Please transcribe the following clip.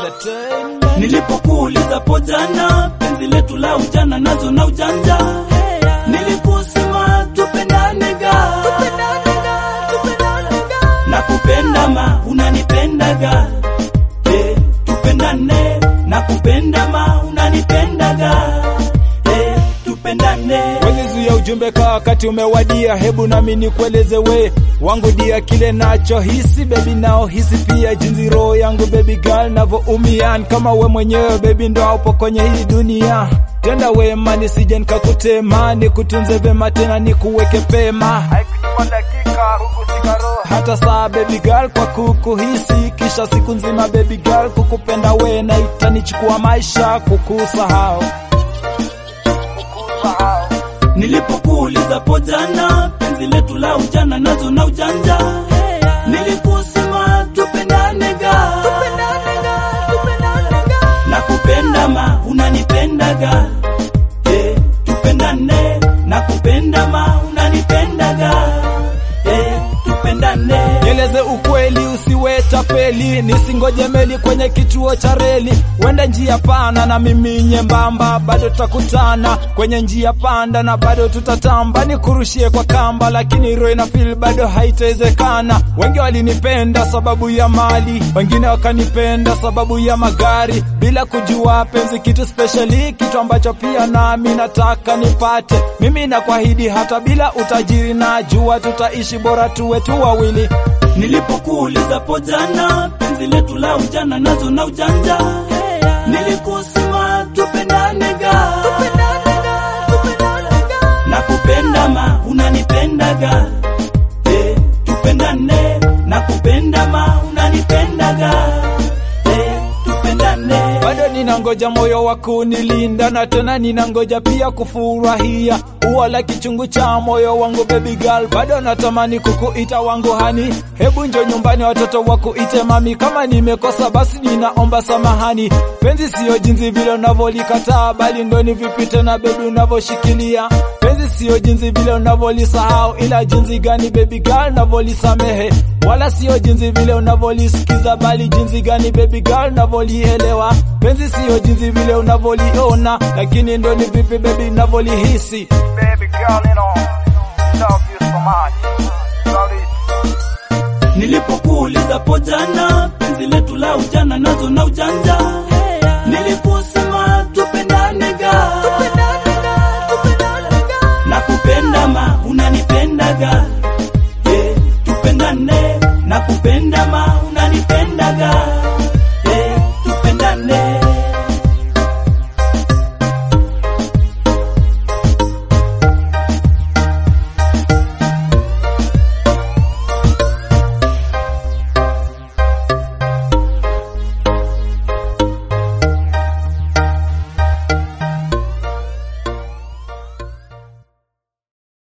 Entertainment. Nilipokuuliza po jana, penzi letu la ujana nazo na ujanja, nilikusema tupendane ga, na kupenda ma unanipendaga, eh, tupendane na kupenda ma unanipendaga, eh, tupendane. Walizuia ujumbe kwa wakati umewadia, hebu nami nikueleze we wangu dia kile nacho hisi baby, nao hisi pia jinsi roho yangu baby girl navyoumia, kama we mwenyewe baby ndo upo kwenye hii dunia. Tenda wema nisije nikakutema, nikutunze vema tena nikuweke pema, haikuchukua dakika hukushika roho hata saa baby girl kwa kukuhisi, kisha siku nzima baby girl kukupenda we, na itanichukua maisha kukusahau Nilipokuuliza po jana, penzi letu la ujana nazo na ujanja, nilikusema tupendane ga, na kupenda ma unanipendaga, eh, tupendane na kupenda ma unanipendaga, eh, tupendane. Nieleze ukweli, usiwe tapeli, nisingoje meli kwenye kituo cha reli. Wenda njia pana na mimi nyembamba, bado tutakutana kwenye njia panda na bado tutatamba. Nikurushie kwa kamba, lakini roho ina feel bado haitawezekana. Wengi walinipenda sababu ya mali, wengine wakanipenda sababu ya magari, bila kujua penzi kitu speciali, kitu ambacho pia nami nataka nipate. Mimi nakuahidi hata bila utajiri, najua tutaishi bora tuwe tu wawili. Nilipokuuliza po jana, penzi letu la ujana nazo na ujanja, nilikusema tupendane ga, na kupenda ma unanipendaga, eh, tupendane na kupenda ma unanipendaga, eh, tupendane. bado ninangoja moyo wa kunilinda na tena ninangoja pia kufurahia ua la kichungu cha moyo wangu baby girl, bado natamani kukuita wangu hani, hebu njo nyumbani watoto wakuite mami. Kama nimekosa basi ninaomba samahani, penzi siyo jinsi vile unavyolikataa, bali ndo ni vipi tena baby unavyoshikilia penzi siyo jinsi vile unavyolisahau, ila jinsi gani baby girl unavyolisamehe, wala siyo jinsi vile unavyolisikiza, bali jinsi gani baby girl unavyolielewa. Penzi siyo jinsi vile unavyoliona, lakini ndo ni vipi baby unavyolihisi. Baby girl, you know, love you so much. Love it. Nilipokuuliza po jana, penzi letu la ujana nazo na ujanja, niliku